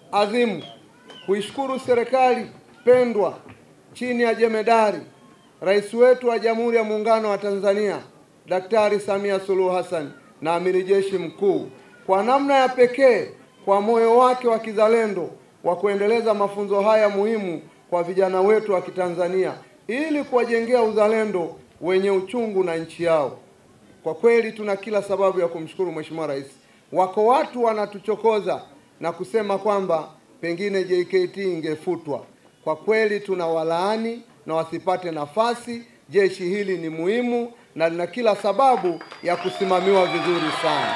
adhimu kuishukuru serikali pendwa chini ya jemedari rais wetu wa Jamhuri ya Muungano wa Tanzania Daktari Samia Suluhu Hassan na amiri jeshi mkuu kwa namna ya pekee kwa moyo wake wa kizalendo wa kuendeleza mafunzo haya muhimu kwa vijana wetu wa Kitanzania ili kuwajengea uzalendo wenye uchungu na nchi yao. Kwa kweli tuna kila sababu ya kumshukuru Mheshimiwa Rais. Wako watu wanatuchokoza na kusema kwamba pengine JKT ingefutwa. Kwa kweli tuna walaani na wasipate nafasi. Jeshi hili ni muhimu na lina kila sababu ya kusimamiwa vizuri sana.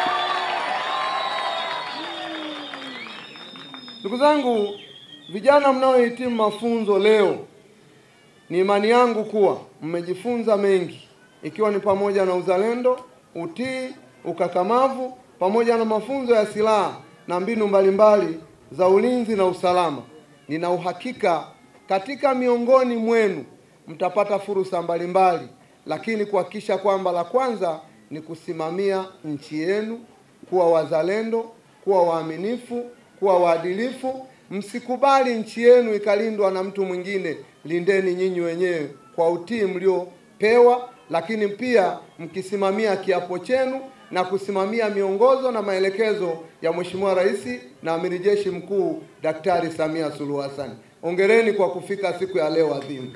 Ndugu zangu, vijana mnaohitimu mafunzo leo, ni imani yangu kuwa mmejifunza mengi, ikiwa ni pamoja na uzalendo, utii, ukakamavu, pamoja na mafunzo ya silaha na mbinu mbalimbali za ulinzi na usalama. Nina uhakika katika miongoni mwenu mtapata fursa mbalimbali, lakini kuhakikisha kwamba la kwanza ni kusimamia nchi yenu, kuwa wazalendo, kuwa waaminifu, kuwa waadilifu. Msikubali nchi yenu ikalindwa na mtu mwingine, lindeni nyinyi wenyewe kwa utii mliopewa, lakini pia mkisimamia kiapo chenu na kusimamia miongozo na maelekezo ya Mheshimiwa Rais na Amiri Jeshi Mkuu Daktari Samia Suluhu Hassan. Hongereni kwa kufika siku ya leo adhimu.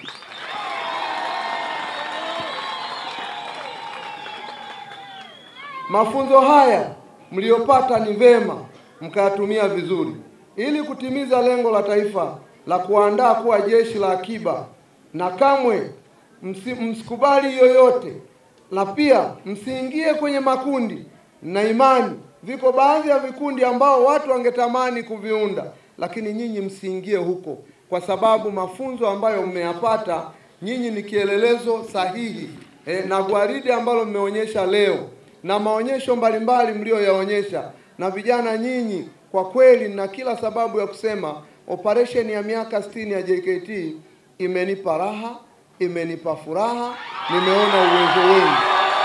Mafunzo haya mliyopata ni vema mkayatumia vizuri ili kutimiza lengo la taifa la kuandaa kuwa jeshi la akiba, na kamwe msi, msikubali yoyote, na pia msiingie kwenye makundi na imani. Viko baadhi ya vikundi ambao watu wangetamani kuviunda, lakini nyinyi msiingie huko, kwa sababu mafunzo ambayo mmeyapata nyinyi ni kielelezo sahihi e, na gwaridi ambalo mmeonyesha leo na maonyesho mbalimbali mlioyaonyesha na vijana nyinyi, kwa kweli na kila sababu ya kusema operation ya miaka 60 ya JKT imenipa raha, imenipa furaha, nimeona uwezo wenu.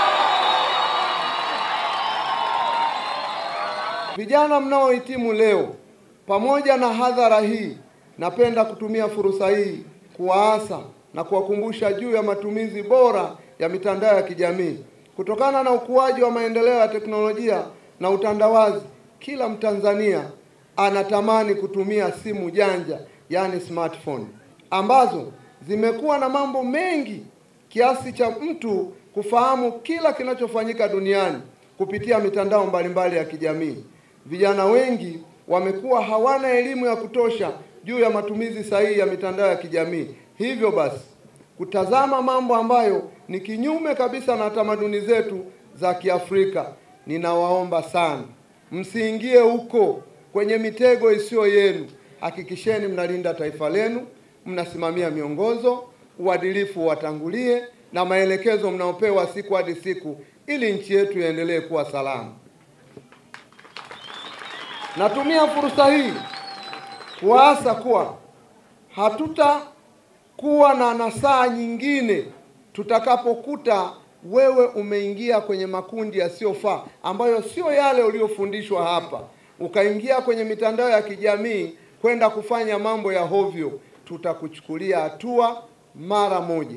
Vijana mnaohitimu leo, pamoja na hadhara hii, napenda kutumia fursa hii kuwaasa na kuwakumbusha juu ya matumizi bora ya mitandao ya kijamii. Kutokana na ukuaji wa maendeleo ya teknolojia na utandawazi, kila Mtanzania anatamani kutumia simu janja, yaani smartphone, ambazo zimekuwa na mambo mengi kiasi cha mtu kufahamu kila kinachofanyika duniani kupitia mitandao mbalimbali ya kijamii. Vijana wengi wamekuwa hawana elimu ya kutosha juu ya matumizi sahihi ya mitandao ya kijamii. Hivyo basi, kutazama mambo ambayo ni kinyume kabisa na tamaduni zetu za Kiafrika, ninawaomba sana msiingie huko kwenye mitego isiyo yenu. Hakikisheni mnalinda taifa lenu, mnasimamia miongozo, uadilifu watangulie na maelekezo mnaopewa siku hadi siku, ili nchi yetu iendelee kuwa salama. Natumia fursa hii kuwaasa kuwa hatutakuwa na nasaa nyingine tutakapokuta wewe umeingia kwenye makundi yasiyofaa ambayo sio yale uliyofundishwa hapa, ukaingia kwenye mitandao ya kijamii kwenda kufanya mambo ya hovyo, tutakuchukulia hatua mara moja.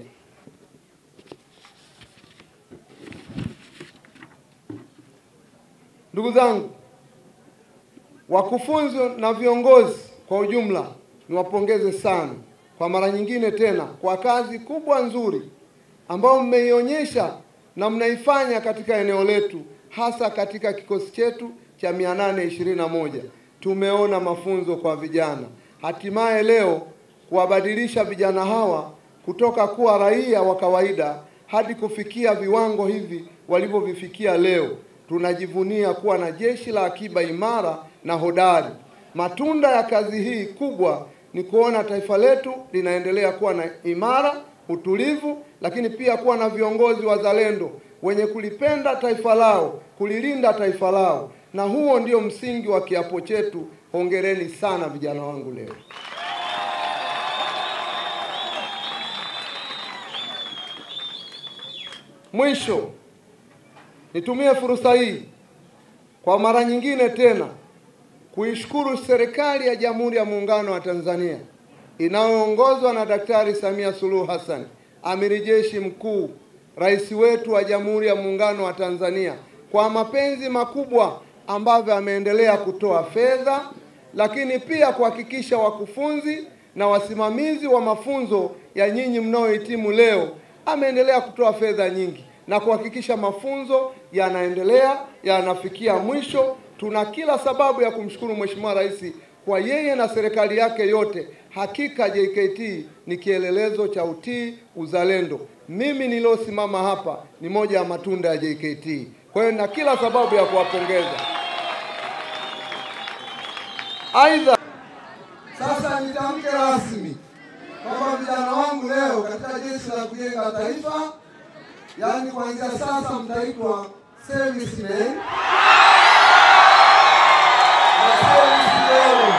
Ndugu zangu, wakufunzi na viongozi kwa ujumla, niwapongeze sana kwa mara nyingine tena kwa kazi kubwa nzuri ambayo mmeionyesha na mnaifanya katika eneo letu, hasa katika kikosi chetu cha mia nane ishirini na moja. Tumeona mafunzo kwa vijana, hatimaye leo kuwabadilisha vijana hawa kutoka kuwa raia wa kawaida hadi kufikia viwango hivi walivyovifikia leo. Tunajivunia kuwa na jeshi la akiba imara na hodari. Matunda ya kazi hii kubwa ni kuona taifa letu linaendelea kuwa na imara, utulivu, lakini pia kuwa na viongozi wazalendo wenye kulipenda taifa lao, kulilinda taifa lao, na huo ndio msingi wa kiapo chetu. Hongereni sana vijana wangu leo. Mwisho, nitumie fursa hii kwa mara nyingine tena kuishukuru serikali ya Jamhuri ya Muungano wa Tanzania inayoongozwa na Daktari Samia Suluhu Hassan, amiri jeshi mkuu, rais wetu wa Jamhuri ya Muungano wa Tanzania, kwa mapenzi makubwa ambavyo ameendelea kutoa fedha, lakini pia kuhakikisha wakufunzi na wasimamizi wa mafunzo ya nyinyi mnaohitimu leo, ameendelea kutoa fedha nyingi na kuhakikisha mafunzo yanaendelea yanafikia mwisho. Tuna kila sababu ya kumshukuru Mheshimiwa Rais kwa yeye na serikali yake yote. Hakika JKT ni kielelezo cha utii, uzalendo. Mimi niliosimama hapa ni moja ya matunda ya JKT, kwa hiyo na kila sababu ya kuwapongeza. Aidha, sasa nitamke rasmi kwamba vijana wangu leo katika Jeshi la Kujenga Taifa, yaani kuanzia sasa mtaitwa servicemen na servicemen.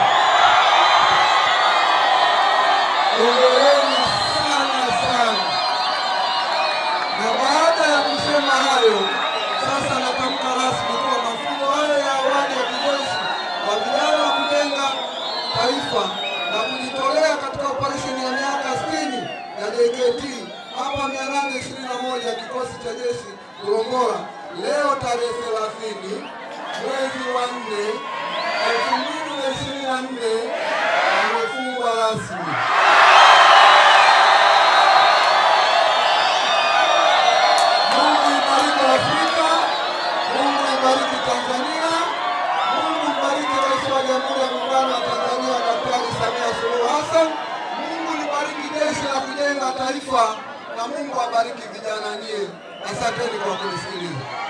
Hongereni sana sana. Na baada ya kusema hayo, sasa natamka rasmi kuwa mafunzo hayo ya awali ya kijeshi kwa vijana wa kujenga taifa na kujitolea katika operesheni ya miaka 60 ya JKT hapa 821 kikosi cha jeshi Gorongora, leo tarehe 30 mwezi wa 4 2024 amefungwa rasmi. Mungu ibariki Afrika, Mungu ibariki Tanzania, Mungu ibariki Rais wa Jamhuri ya Muungano wa Tanzania Daktari Samia Suluhu Hassan, Mungu libariki Jeshi la Kujenga Taifa na Mungu abariki vijana nyie. Asanteni kwa kunisikiliza.